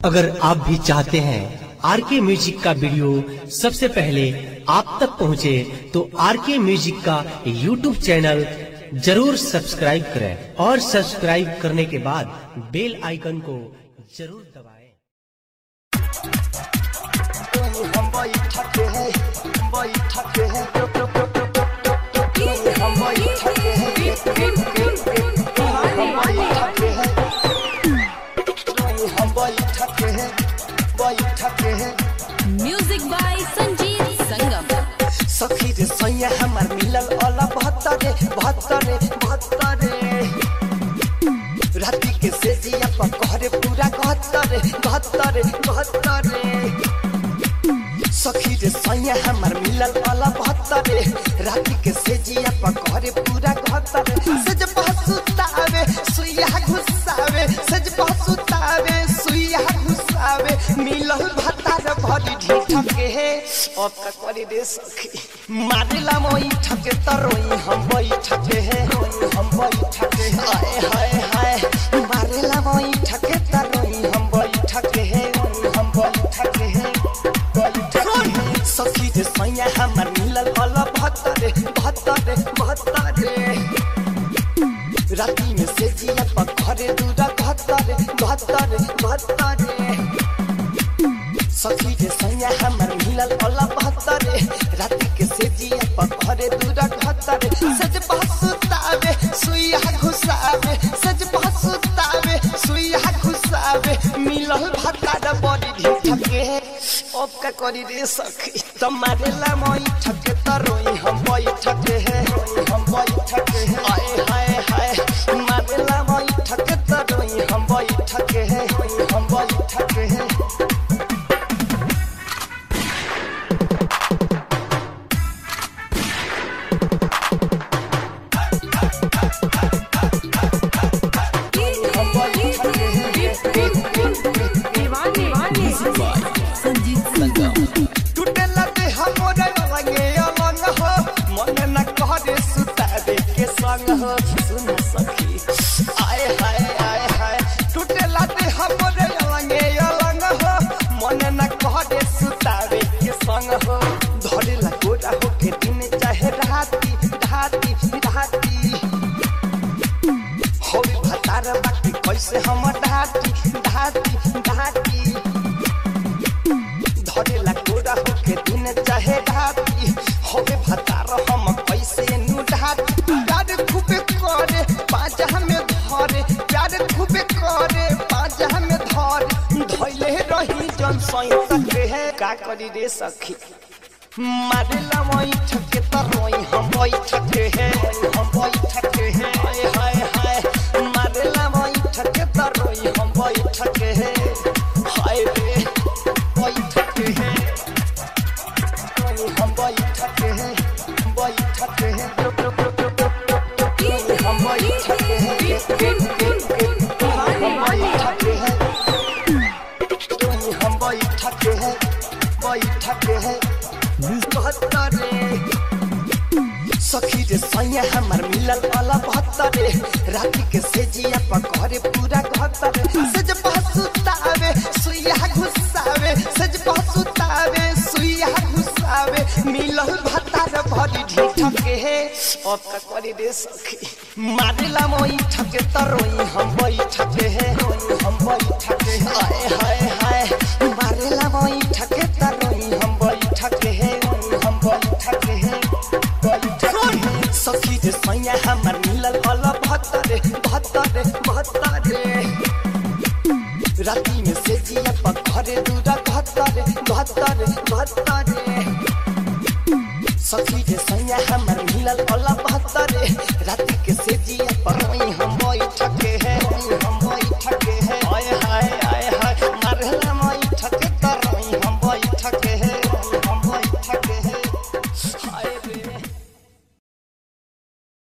अगर आप भी चाहते हैं आर के म्यूजिक का वीडियो सबसे पहले आप तक पहुंचे, तो आर के म्यूजिक का यूट्यूब चैनल जरूर सब्सक्राइब करें और सब्सक्राइब करने के बाद बेल आइकन को जरूर दबाएं। हम बैठके हैं बैठके हैं हम बैठके हैं हम बैठके हैं हम बैठके हैं बैठके हैं म्यूजिक बाय संजीत संगम सखी रे सैया हमार मिलल अला बहत्तरे बहत्तरे बहत्तरे राति के सेजिया पर कहरे पूरा गहत्तरे गहत्तरे गहत्तरे सखी रे सैया हमार मिलल अला बहत्तरे राति के सेजिया पर कहरे पूरा गहत्तरे सज पहसुतावे सुइया घुसावे सज पहसुतावे सुइया घुसावे मिलल भतार भरी ढीठ के हे अब तक करी रे सखी मारेला मोई ठके तरोई हम बैठके हे हम बैठके हे आए हाय हाय मारेला मोई ठके तरोई हम बैठके हे हम बैठके हे बैठके हे सखी रे सैया हमर मिलल अला बहत्तरे बहत्तरे बहत्तरे राती में से जिया पर घरे दूरा बहत्तरे बहत्तरे बहत्तरे सखी रे सैया हमर मिलल अला बहत्तरे राति के से जिया पर घरे दूरा बहत्तरे सज बहसुतावे सुइया घुसावे सज बहसुतावे सुइया घुसावे मिलल भतार बड़ी ढीठ के अब का करी रे सखी तुम्हारे ला मोई ठके तरोई हम बैठके है हम बैठके है आए हाय हाय मारे ला मोई ठके तरोई हम बैठके है हम बैठके है हम बैठके है संजीत संगम टूटेला दे हमरे लगे अलंग हो मन न कहरे सुतावे के संग हो सुन सखी आए हाय आए हाय टूटेला दे हमरे लगे अलंग हो मन न कहरे सुतावे के संग हो धरेला गोरा हो के दिन चाहे राती राती राती होई भतार बाकी कैसे हम ढाटी ढाटी ढाटी धरेला गोरा होके दिन चाहे राती होवे भतार हम कैसे नु ढाटी प्यार खूबे करे पाजा में धरे प्यार खूबे करे पाजा में धरे धैले रही जन सही सके है का करी रे सखी मारेला वही ठके तरोई हम वही ठके है हम वही ठके है हाय हाय हाय मारेला वही ठके तरोई हम वही ठके है हाय रे वही ठके है हम वही ठके है वही ठके है हम वही ठके है हम वही ठके है हम वही ठके है वही ठके है बहत्तरे सखी रे सैया हमर मिलल वाला बहत्तरे राति के सेजिया पर घरे पूरा गहत्तरे सज पहसुतावे सुइया घुसावे सज पहसुतावे सुइया घुसावे मिलल भतार भरी ढीठ के हे अब का करी रे सखी मारेला मोई ठके तरोई हम बैठके हे हम बैठके हे आए हाय हाय मारेला मोई ठके तरोई हम बैठके हे हम बैठके हे बैठके हे सखी रे सैया हमर मिलल वाला बहत्तरे बहत्तरे बहत्तरे राति में से जिया पर घरे दूरा बहत्तरे बहत्तरे बहत्तरे सखी रे सैया हमर मिलल वाला बहत्तरे राति के से जिया पर